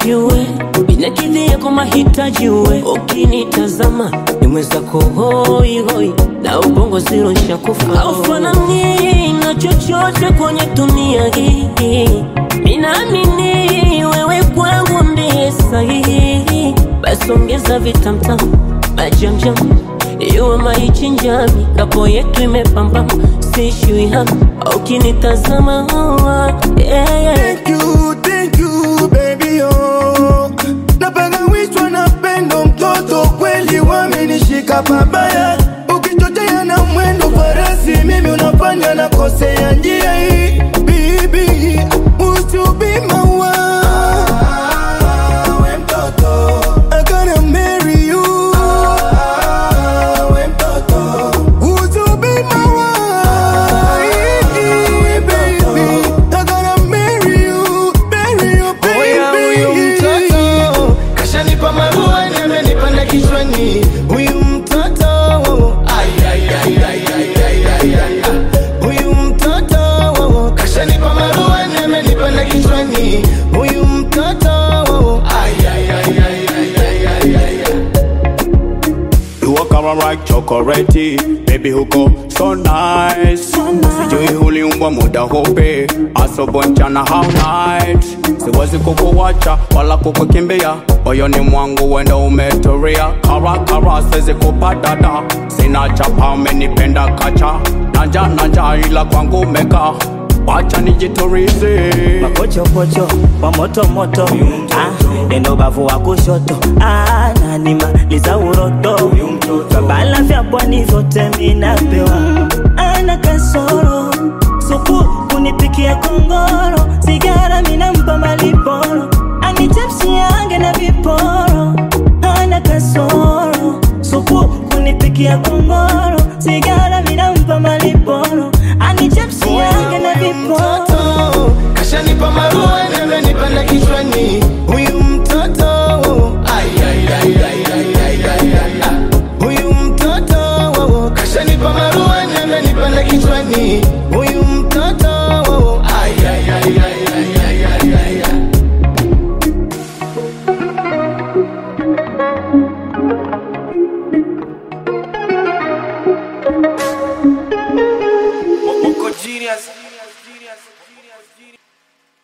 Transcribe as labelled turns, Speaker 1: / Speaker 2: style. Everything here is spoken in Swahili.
Speaker 1: mradi uwe inakidhia kwa mahitaji uwe ukinitazama ni mwenzako hoihoi na ubongo ziro shakufa aufanani na chochote kwenye dunia hii minaamini wewe kwangu ndiye sahihi basi ongeza vitamtam majamjam iwe maichinjami kapo yetu imepamba sishui hapa ukinitazama yeah, yeah.
Speaker 2: Thank you, thank you, baby, oh. Napangawishwa na pendo mtoto kweli wamenishika pabaya ukichochea na mwendo farasi mimi unafanya na kosea njia hii bibi usubima wa we mtoto I gotta marry you we mtoto usubima wa baby I gotta marry you marry you
Speaker 3: Oya huyu mtoto
Speaker 2: baby
Speaker 3: kashanipa marua nimenipanda kichwani huyu mtoto Ay, ay, ay, ay, ay, ay, ay, ay, ay. huyu mtoto kashanipa marua nimenipanda kichwani huyu mtoto Ay, ay, ay, ay, ay, ay, ay, ay, ay.
Speaker 4: You walk around like chocolate, baby huko so nice. Sijui uliumbwa muda hope, asubuhi mchana how night. Siwezi kukuwacha wala kukukimbia, moyoni mwangu wenda umetulia. Kara kara siwezi kupadada, sina chapa umenipenda kacha. Nanja nanja ila kwangu meka, wacha nijiturize.
Speaker 5: mapochopocho wa moto moto ah, neno bavu wa kushoto ah, nanimaliza uroto babala vya pwani vyote minapewa ana kasoro supu kunipikia kongoro sigara minampa maliporo anichapsiange na viporo ana kasoro supu kunipikia kongoro sigara minampa maliporo anichapsiange na viporo
Speaker 3: mtoto kashanipa marua nimenipanda kichwani huyu mtoto Ay, ay, ay, ay, ay, ay, ay, ay, ay. huyu mtoto kashanipa marua nimenipanda kichwani huyu mtoto Ay, ay, ay, ay, ay, ay, ay, ay, ay.
Speaker 2: Moko genius